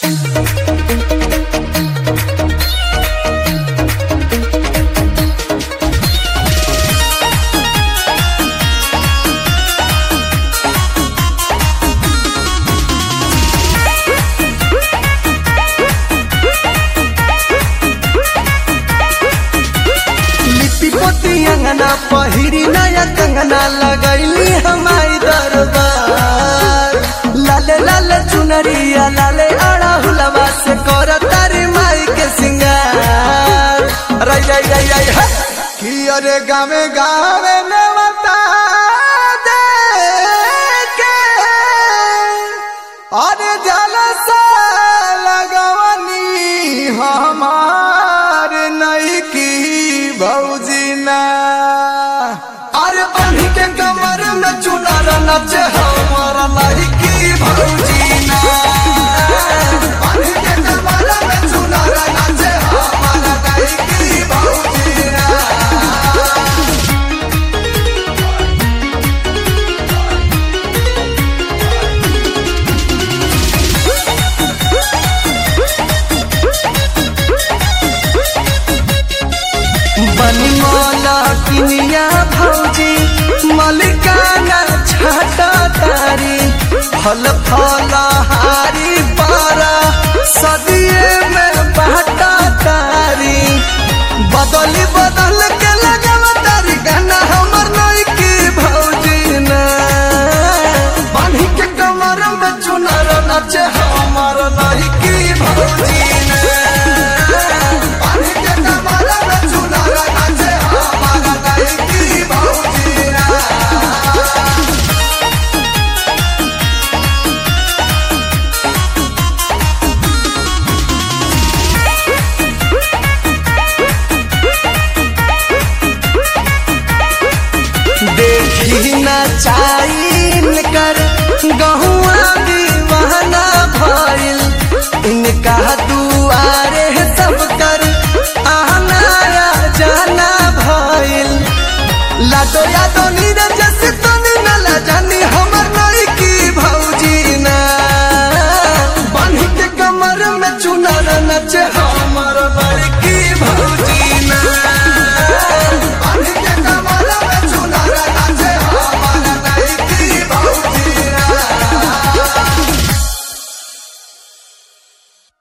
लिपि पोती अंगना पहिरी नया कंगना लगैली हमारी दरबार लाले लाले चुनरिया लाले अड़ा हुलवा से कर तारी माई के सिंगार रई रई रई रई है कि अरे गावे गावे नेवता दे के अरे जलसा लगवनी हमार नई की भौजीना अरे बन्ही के कमर में चुनर नचे हमार नई की भौजीना बन्ही के कमर में चुनर नचे हमार नई की भौजीना बनी मौला किनिया भौजी मलिकाना छाटा तारी फल फल हारी पारा सदिए में बाटा तारी बदली बदल के लगवा तारी गाना हमर नई की भौजी ना बन्ही के कमर में चुनर नचे हमर नई की भौजी ना बन्ही के कमर में चुनर नचे हमर नई की भौजी ना देखी न चाइन कर गहुआ दीवाना भइल इनका दुआरे सब कर आना या जाना भइल लाडो यादो नीरज